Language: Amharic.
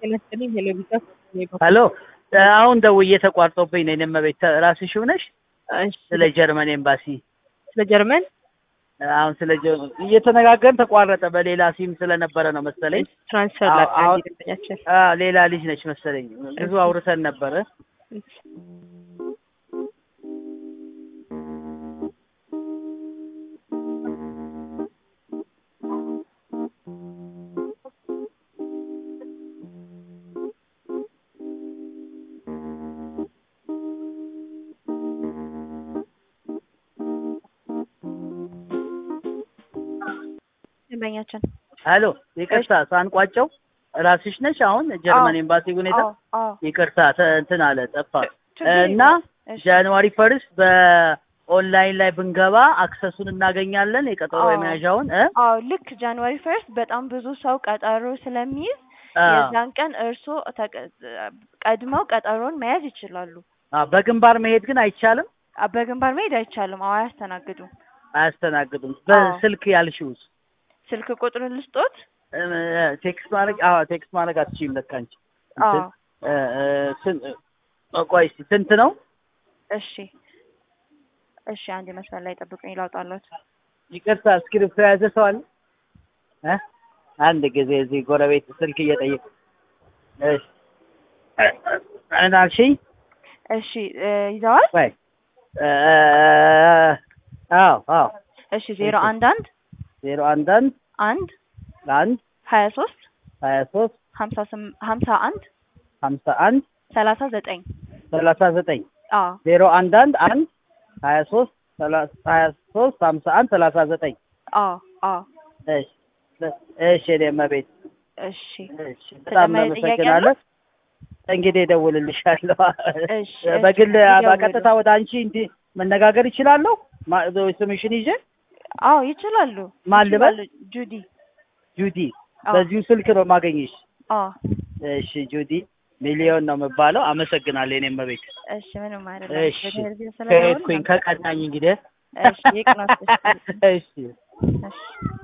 ጤና ይስጥልኝ። ሄሎ ቢጫ ሄሎ አሁን ደውዬ ተቋርጦብኝ ነው። እኔም ቤት ራስሽ ነሽ? እሺ፣ ስለ ጀርመን ኤምባሲ ስለ ጀርመን አሁን ስለ ጀርመን እየተነጋገርን ተቋረጠ። በሌላ ሲም ስለነበረ ነው መሰለኝ። ትራንስፈር አዎ፣ ላድርግ አሁን- ደንበኛችን። አ ሌላ ልጅ ነች መሰለኝ። ብዙ አውርተን ነበረ። ደንበኛችን ሄሎ ይቅርታ ሳንቋጨው ራስሽ ነሽ? አሁን ጀርመን ኤምባሲ ሁኔታ አዎ አዎ ይቅርታ ተ- እንትን አለ ጠፋ ችግር እና የለውም። እሺ። ጃንዋሪ ፈርስት በኦንላይን ላይ ብንገባ አክሰሱን እናገኛለን የቀጠሮ አዎ። የመያዣውን እ አዎ ልክ ጃንዋሪ ፈርስት በጣም ብዙ ሰው ቀጠሮ ስለሚይዝ አ፣ የዛን ቀን እርስዎ ተቀ- ቀድመው ቀጠሮን መያዝ ይችላሉ። አ፣ በግንባር መሄድ ግን አይቻልም፣ አ- በግንባር መሄድ አይቻልም። አዎ አያስተናግዱም። አያስተናግዱም። አዎ። በስልክ ያልሽውስ ስልክ ቁጥሩን ልስጦት? እ፣ ቴክስት ማድረግ አዎ ቴክስት ማድረግ አትችይም ለካ አንቺ አዎ እንትን፣ እ፣ እ፣ ስን- እ፣ ቆይ እስኪ ስንት ነው? እሺ እሺ፣ አንድ መስመር ላይ ጠብቁኝ ላውጣለት። ይቅርታ እስክሪፕቶ የያዘ ሰው አለ እ? አንድ ጊዜ እዚህ ጎረቤት ስልክ እየጠየቅ እሺ ምን አልሽኝ? እሺ እ፣ ይዘዋል? ቆይ እ፣ አዎ አዎ እሺ ዜሮ አንድ አንድ ዜሮ አንድ አንድ አንድ አንድ ሀያ ሶስት ሀያ ሶስት ሀምሳ ስም ሀምሳ አንድ ሀምሳ አንድ ሰላሳ ዘጠኝ ሰላሳ ዘጠኝ አዎ ዜሮ አንድ አንድ አንድ ሀያ ሶስት ሰላሳ ሀያ ሶስት ሀምሳ አንድ ሰላሳ ዘጠኝ አዎ አዎ እሺ እሺ እኔ እመቤት እሺ እሺ በጣም ተጨማሪ ጥያቄ እናመሰግናለን። እንግዲህ እደውልልሻለሁ። እሺ፣ በግል እሺ፣ ይደውሉ። በቀጥታ ወደ አንቺ እንዲህ መነጋገር ይችላለሁ? ማ- ስምሽን ይዤ አዎ ይችላሉ። ማን ልበል? ይችላሉ። ጁዲ ጁዲ፣ አዎ በዚሁ ስልክ ነው የማገኝሽ። አዎ እሺ ጁዲ፣ ሚሊዮን ነው የምባለው። አመሰግናለሁ የኔ እመቤት። እሺ ምንም አይደለም። እሺ በድህረ ገጽ ስለደወሉ ከሄድኩኝ ከቀናኝ እንግዲህ እሺ ይቅናት። እሺ እሺ እሺ